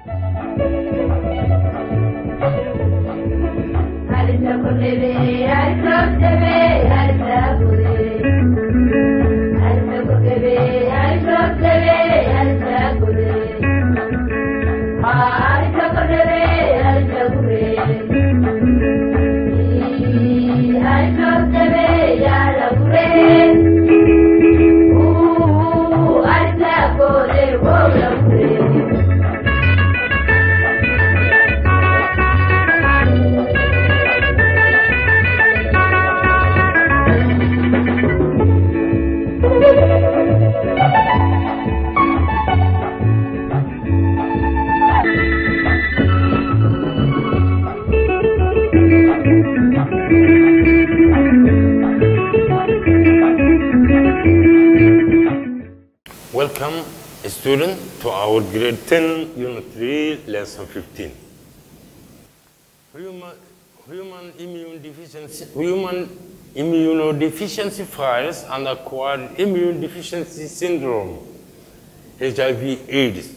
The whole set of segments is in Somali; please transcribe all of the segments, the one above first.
Welcome, student, to our grade 10, unit 3, lesson 15. Human, human immune deficiency, human immunodeficiency virus and acquired immune deficiency syndrome, HIV AIDS.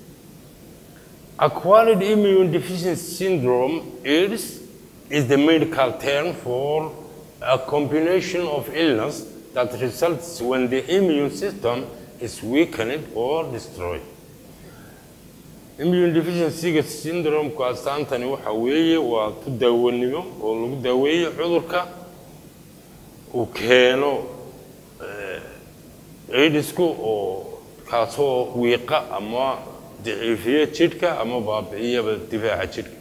Acquired immune deficiency syndrome, AIDS, is the medical term for a combination of illness that results when the immune system is weakened or destroyed. Immune deficiency syndrome-ku astaantani waxa weeye waa ku daawanimo oo lagu daaweeyo cudurka uu keeno aidisku oo kaasoo wiiqa ama daciifiya jidhka ama baabi'iyaba difaaca jidhka.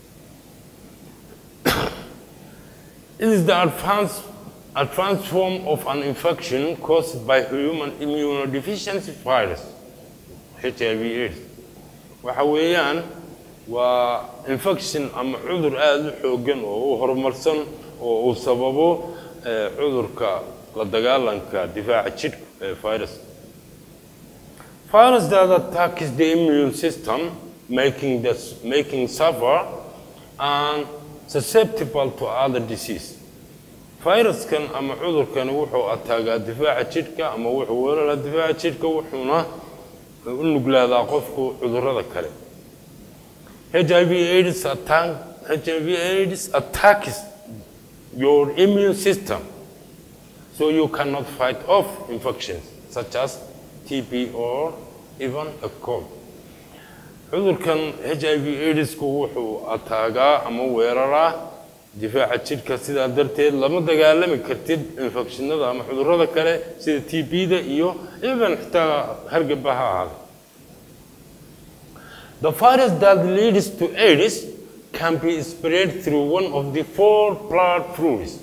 It is the advanced advanced form of an infection caused by human immunodeficiency virus, HIV AIDS. waxa weeyaan waa infection ama cudur aada u xoogan oo u horumarsan oo uu sababo eh, cudurka la dagaalanka difaaca jidhka ee virus. Virus that attacks the immune system, making, the, making suffer and susceptible to other disease. fayraskan ama cudurkani wuxuu ataagaa difaaca jidhka ama wuxuu weeraraa difaaca jidhka wuxuuna u nuglaadaa qofku cudurrada kale HIV AIDS attack HIV AIDS attacks your immune system so you cannot fight off infections such as TB or even a cold cudurkan HIV AIDSku wuxuu ataagaa ama weeraraa difaaca jidhka sidaa darteed lama dagaalami kartid infekshinada ama cudurrada kale sida t b-da iyo even xitaa hargaba ha ahaada The virus that leads to AIDS can be spread through one of the four blood fluids.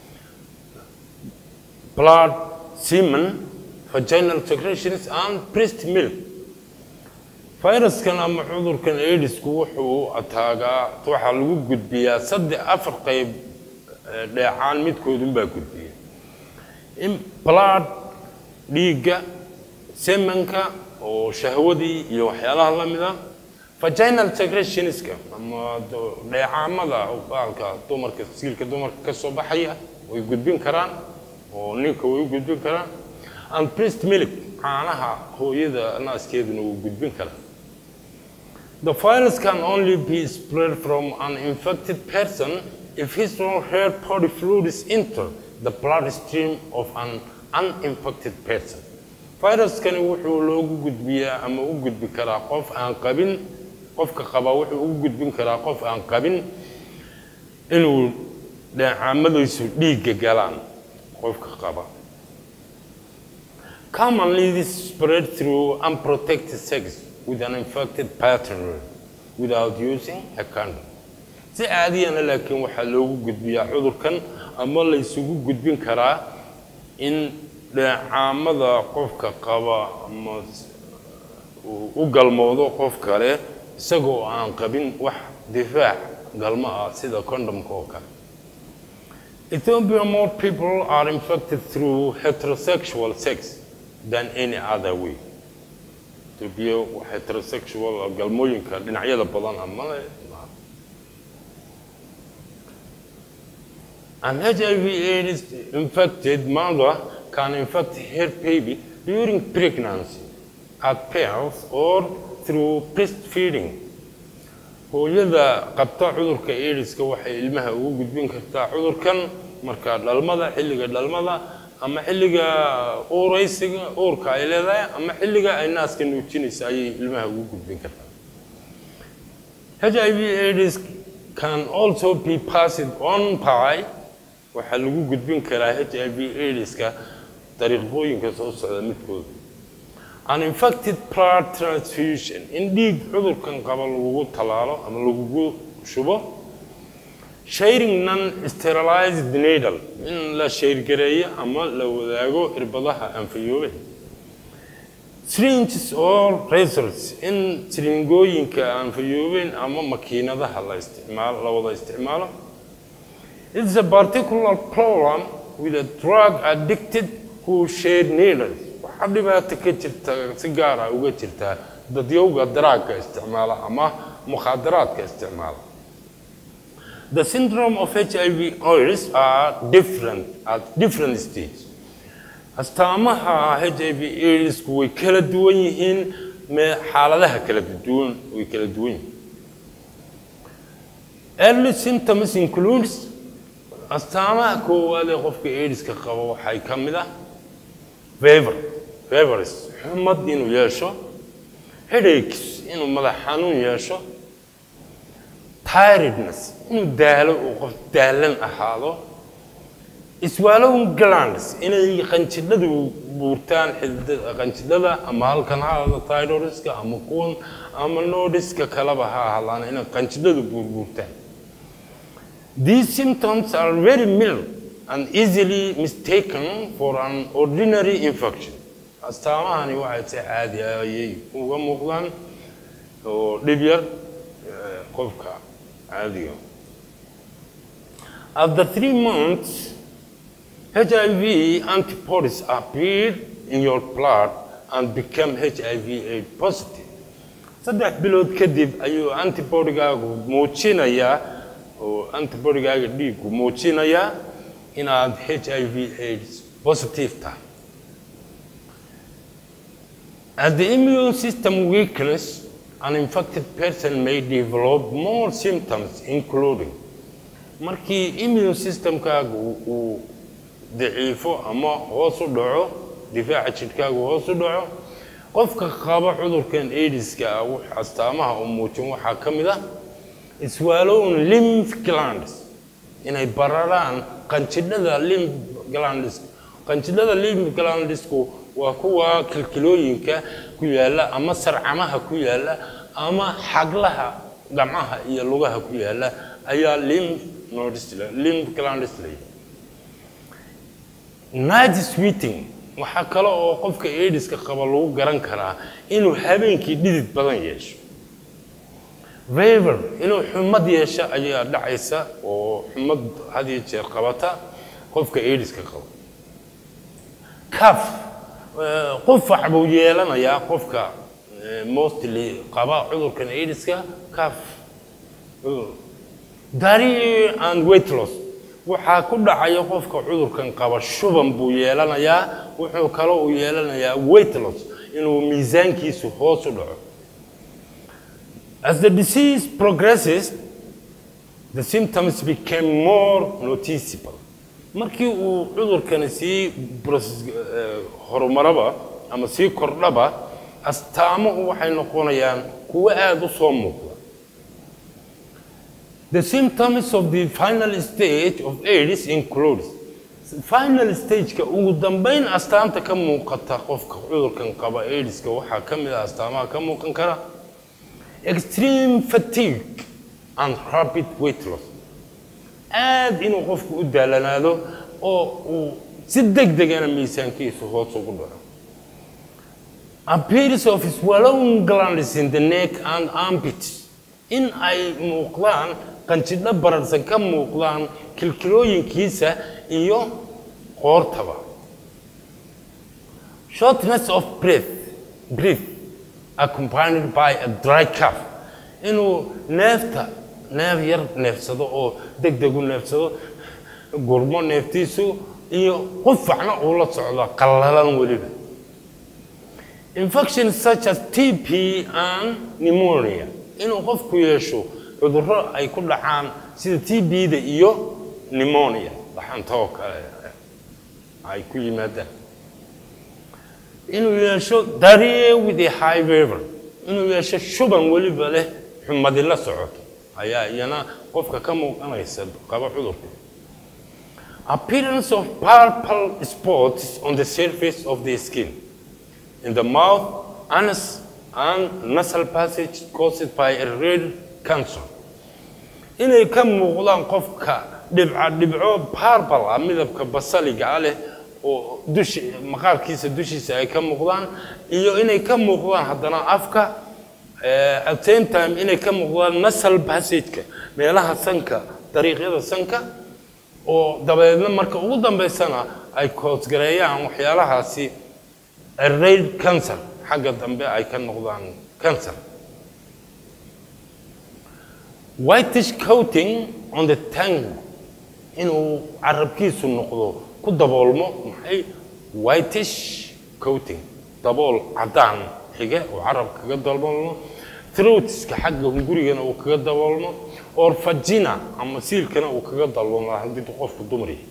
Blood, semen, vaginal secretions, and breast milk. fayraskan ama cudurkan aidisku wuxuu ataagaa waxaa lagu gudbiyaa saddex afar qayb eh, dheecaan midkoodunbaa gudbiya in blood dhiigga semanka oo shahwadii iyo waxyaalaha la mida vaginal secretionska ama do- dheecaamada baalka dumarka siilka dumarka ka soo baxaya way gudbin karaan oo ninka way u gudbin karaan and breast milk caanaha hooyada naaskeeduna wuu gudbin karaa The virus can only be spread from an infected person if his or her body fluids enter the bloodstream of an uninfected person. Viruskani wuxuu loogu gudbiyaa ama u gudbi karaa qof aan qabin qofka qaba wuxuu ugu gudbin karaa qof aan qabin inuu dheecaamadiisu dhiigga galaan qofka qaba. Commonly, this is spread through unprotected sex with an infected partner without using a condom. Si caadiyana laakiin waxaa loogu gudbiyaa cudurkan ama la isugu gudbin karaa in dheecaamada qofka qaba ama s- uu u galmoodo qof kale isagoo aan qabin wax difaac galmo ah sida condomka oo kale. Ethiopia, more people are infected through heterosexual sex than any other way. Ethiopia waa heterosexual galmooyinka dhinacyada badan ama le An HIV AIDS infected mother can infect her baby during pregnancy, at birth, or through breastfeeding hooyada qabta cudurka aidiska waxay ilmaha ugu gudbin kartaa cudurkan marka dhalmada xilliga dhalmada ama xilliga uuraysiga uurka ay leedahay ama xilliga ay naaska nuujinaysa ayay ilmaha ugu gudbin kartaa HIV AIDS can also be passed on by waxaa lagu gudbin karaa HIV AIDSka dariiqooyinka soo socda midkooda an infected blood transfusion in dhiig cudurkan qaba lagugu tallaalo ama lagugu shubo sharing non sterilized needle in la sheyrgareeyo ama la wadaago irbadaha anfayoobe syringes or razors in siringooyinka anfayoobeen ama makiinadaha la isticmaalo la wada isticmaalo it's a particular problem with a drug addicted who shared needles waxaa dhibaato ka jirta si gaar ah uga jirtaa dadyowga daraagga isticmaala ama mukhaadaraadka isticmaala The syndrome of HIV AIDS are different at different stages. astaamaha HIV AIDSku way kala duwan yihiin me xaaladaha kala duwan way kala duwan yihiin early symptoms includes astaamaha koowaad ee qofka AIDSka qabo waxay ka mid ah fever fevers xumad inuu yeesho headaches inuu madax xanuun yeesho tiredness inuu daalo uu qof daalan ahaado swallowing glands inay qanjidhadu buurtaan xididada qanjidhada ama halkan ha ahaado thyroidska ama kuwan ama nodiska kaleba ha ahaadaan inay qanjidhadu buurbuurtaan These symptoms are very mild and easily mistaken for an ordinary infection. Astaamahani waxay si caadi ah ayay uga muuqdaan oo dhib yar eh, qofka caadiga. After three months, HIV antibodies appear in your blood and become HIV AIDS positive. Saddex bilood kadib ayuu antibodygaagu muujinayaa oo antibodygaaga dhiiggu muujinayaa inaad HIV AIDS positive tahay. As the immune system weakens, an infected person may develop more symptoms including markii immune systemkaagu uu daciifo ama hoos u dhaco difaaca jidhkaagu hoos u dhaco qofka qaba cudurkan aidiska ah wux astaamaha uu muujin waxaa ka mid ah swallowing lymph glands inay bararaan qanjidhada lymph glands qanjidhada lymph glandsku waa kuwa kilkilooyinka ku yaala ama sarcamaha ku yaala ama xaglaha gacmaha iyo lugaha ku yaala ayaa lymph nodes la- lymph glands leeyahay night sweating waxaa kale oo qofka aidiska qaba lagu garan karaa inuu habeenkii dhidid badan yeesho fever inuu xumad yeesho ayaa dhacaysa oo xumad had iyo jeer qabata qofka aidiska qaba caf eh, qufac buu yeelanayaa qofka eh, mostly qaba cudurkan aidiska caf diarrhea and weight loss waxaa ku dhacaya qofka cudurkan qaba shuban buu yeelanayaa wuxuu kaloo uu yeelanayaa weight loss inuu miisaankiisu hoos u dhaco As the disease progresses, the symptoms became more noticeable. Markii uu cudurkani sii process- eh, horumaraba ama sii kordhaba, astaamuhu waxay noqonayaan kuwo aad u soo muuqda. The symptoms of the final stage of AIDS includes final stage-ka ugu dambeyn astaanta ka muuqata qofka cudurkan qaba AIDS-ka waxaa ka mid ah astaamaha ka muuqan kara extreme fatigue and rapid weight loss aad inuu qofku u daalanaado oo uu si degdegana miisaankiisu hoos ugu dhaco appearance of swallowing glands in the neck and armpits in ay muuqdaan qanjidho bararsan ka muuqdaan kilkilooyinkiisa iyo qoortaba shortness of breath breath accompanied by a dry cough inuu neefta neef yar neefsado oo deg deg u neefsado gurmo neeftiisu iyo qufacna uu la socdo qallalan weliba infections such as TB and pneumonia inuu qofku yeesho cudurro ay ku dhacaan sida t b-da iyo pneumonia dhaxantoo kale ay ku yimaadaan inuu yeesho diarrhea with a high fever inuu yeesho shuban weliba leh xumadi la socoto ayaa iyana qofka ka muuqanaysa qaba cudurka appearance of purple spots on the surface of the skin in the mouth anus and nasal passage caused by a red cancer inay ka muuqdaan qofka dhibca dhibco purple ah midabka basaliga ah leh oo dushi maqaarkiisa dushiisa ay ka muuqdaan iyo inay ka muuqdaan haddana afka eh, at same time inay ka muuqdaan nasal passageka meelaha sanka dariiqyada sanka oo dabeedna marka ugu dambaysana ay koosgareeyaan waxyaalahaasi raid cancer xagga dambe ay ka noqdaan cancer whitish coating on the tongue inuu carabkiisu noqdo ku daboolmo maxay whitish coating dabool caddaan xige oo carabka kaga daboolmo throatska xagga hungurigana uu kaga daboolmo or vagina ama siilkana uu kaga daboolmo haddii qofku dumar yahay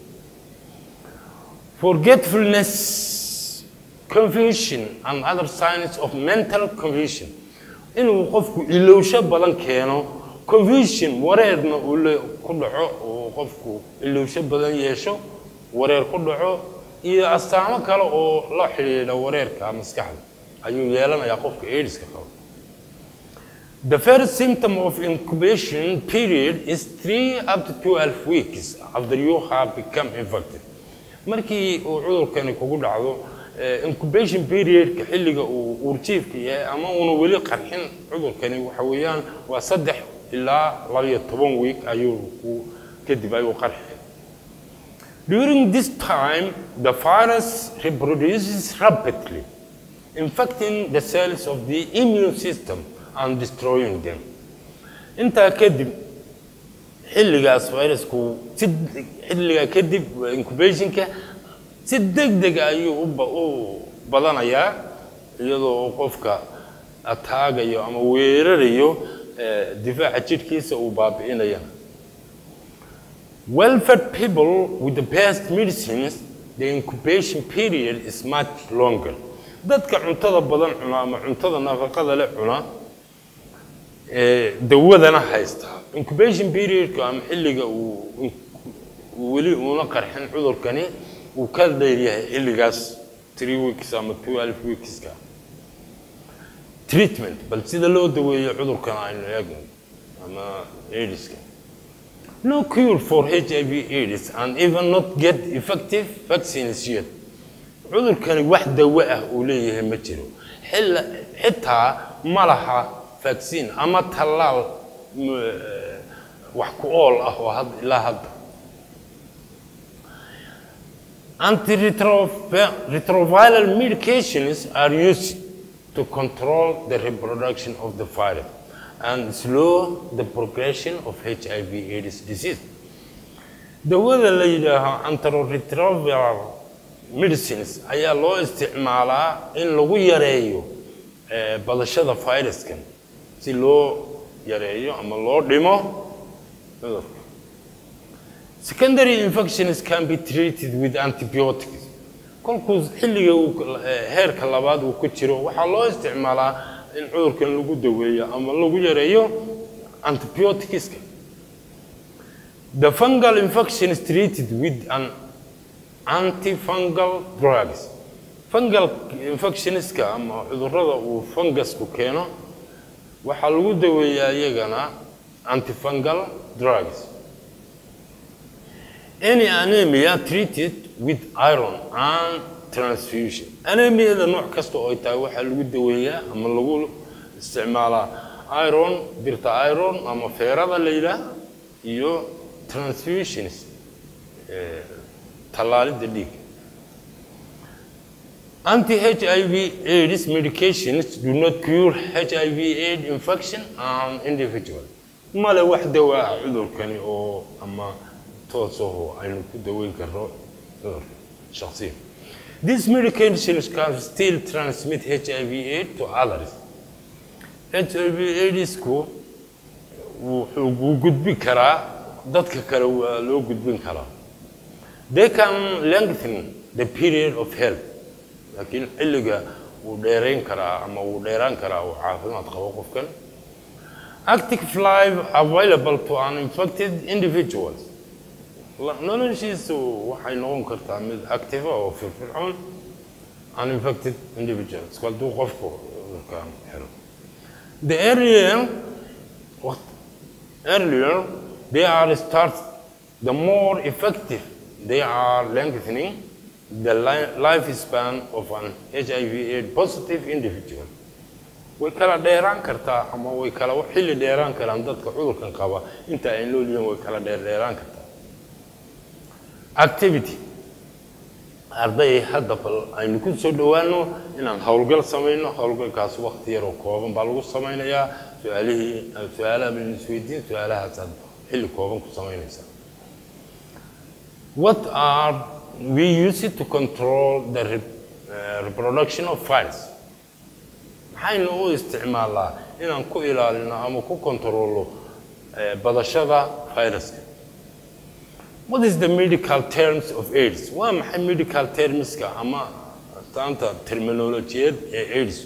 forgetfulness confusion and other signs of mental confusion inuu qofku ilowsho badan keeno confusion wareerna uu le ku dhaco uu qofku ilowsho badan yeesho wareer ku dhaco iyo astaamo kale oo la xidhiidha wareerka maskaxda ayuu yeelanayaa qofka aidiska qaba The first symptom of incubation period is 3 up to 12 weeks after you have become infected. Markii uu cudurkani kugu dhacdo eh, incubation periodka xilliga uu uurjiifka yahay ama uuna weli qarxin cudurkani waxa weeyaan waa saddex ilaa labayo toban week ayuu ku kadib ayuu qarxi During this time, the virus reproduces rapidly, infecting the cells of the immune system and destroying them. Intaa kadib, xilligaas virusku si xilligaa kadib incubationka si degdeg ayuu u ba- u badanayaa iyadoo qofka ataagayo ama weerarayo eh, difaaca jidhkiisa uu baabi'inayana Well-fed people with the best medicines, the incubation period is much longer. Dadka cuntada badan cuna ama cuntada nafaqada leh cuna ee dawadana haysta. Incubation periodka ama xilliga uu uu weli uuna qarxin cudurkani uu ka dheer yahay xilligaas 3 weeks ama 12 weekska. Treatment bal sida loo daweeyo cudurkan aynu eegno ama AIDSka. No cure for HIV AIDS and even not get effective vaccines yet. cudurkani wax dawo ah uu leeyahay ma jiro xilla xitaa ma laha vaccine ama tallaal m- eh, wax ku ool ah oo had ilaa hadda Antiretroviral medications are used to control the reproduction of the virus and slow the progression of HIV AIDS disease. dawada la yidhaaho antiretroviral medicines ayaa loo isticmaalaa in lagu yareeyo eh, badashada viruskan si loo yareeyo ama loo dhimo cudurka Secondary infections can be treated with antibiotics. Kolkuu xilliga uu eh, heerka labaad uu ku jiro waxaa loo isticmaalaa in cudurkan lagu daweeyo ama lagu yareeyo antibioticska. The fungal infection is treated with an antifungal drugs. Fungal infectionska ama cudurrada uu fungusku keeno waxaa lagu daweeyaa iyagana antifungal drugs. Any anemia treated with iron and transfusion. Anemiyada nooc kasta oo ay tahay waxaa lagu daweeyaa ama lagu isticmaalaa iron, birta iron ama feerada la yidhaah iyo transfusions, eh, tallaalidda dhiigga. Anti-HIV AIDS medications do not cure HIV AIDS infection and individual. Male wax dawa ah cudurkani oo ama toos oo aynu ku daweyn karno cudurka shakhsiyan. These medications can still transmit HIV AIDS to others. h i v aidisku wuxuu wuu gudbin karaa dadka kale waa loo gudbin karaa they can lengthen the period of health laakiin xilliga wuu dheerayn karaa ama wuu dheeraan karaa uu caafimaad qabo qofkan active life available to uninfected individuals La- noloshiisu waxay noqon kartaa mid active oo firfircoon uninfected individuals hadduu qofku cudurkan helo the earlier waqt- earlier they are start the more effective they are lengthening the li- lifespan of an HIV AIDS positive individual way kala dheeraan kartaa ama way kala xilli dheeraan karaan dadka cudurkan qaba inta ay nool yihiin way kala dheer dheeraan kartaa activity arday hadda bal aynu ku soo dhowaano inaan howlgal samayno howlgalkaas waqti yaroo kooban baa lagu samaynayaa su-aalihii su-aalaha baynu isweydiin su-aalahaasaad xilli kooban ku samaynaysaa what are we use to control the re, uh, reproduction of virus maxaynu u isticmaalaa inaan ku ilaalino ama ku kontrolo eh, badashada viruska What is the medical terms of AIDS? Waa maxay medical termska ama astaanta terminolojiyeed ee AIDS?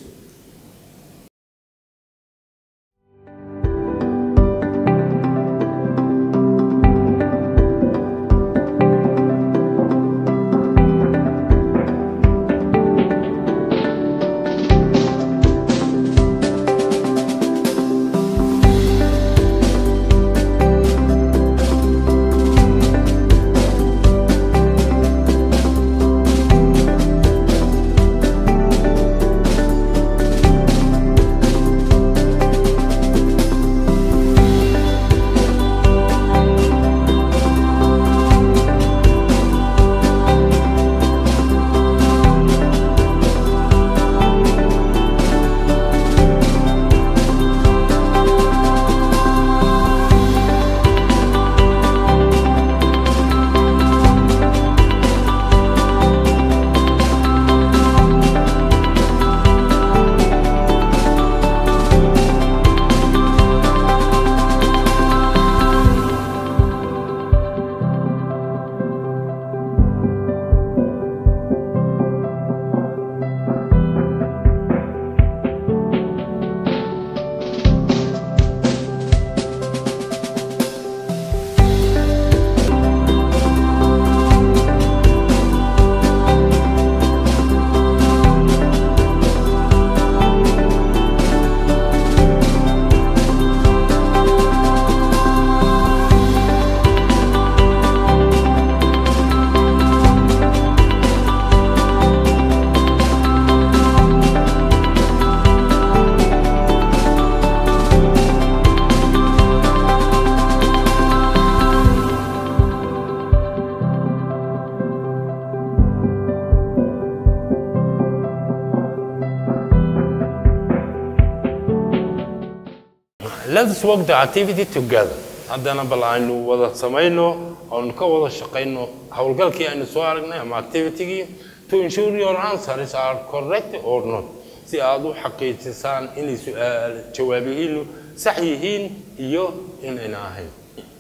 Let's work the activity together. Haddana bal aynu wada samayno oonu ka wada shaqayno howlgalkii aynu soo aragnay ama activity-gii to ensure your answers are correct or not si aad u xaqiijisaan inay su'aal jawaabihiinu sax yihiin iyo inayna ahayn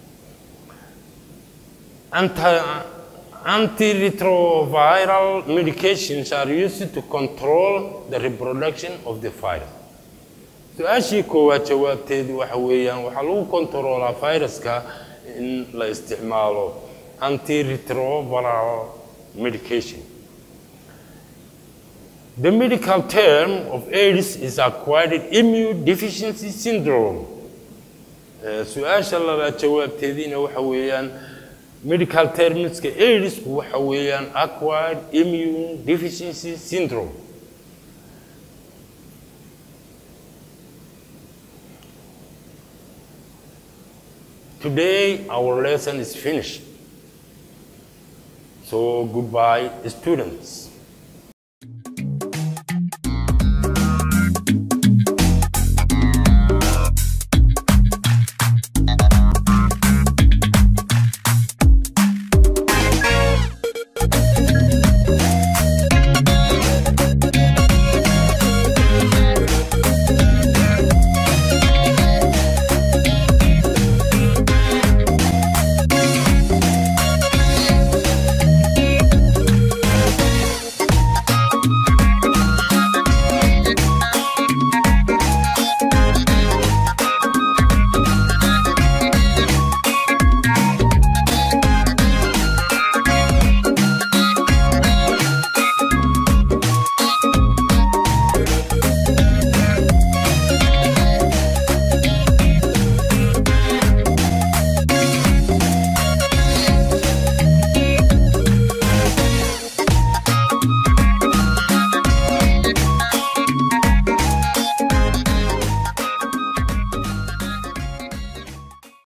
Anti- Antiretroviral medications are used to control the reproduction of the virus. su-aashii koowaad jawaabteedu waxa weeyaan waxaa lagu kontaroolaa viruska in la isticmaalo antiretroviral medication The medical term of AIDS is acquired immune deficiency syndrome. Eh, Su-aasha labaad jawaabteediina waxa weeyaan medical termska AIDSku waxa weeyaan acquired immune deficiency syndrome. Today our lesson is finished. So goodbye students.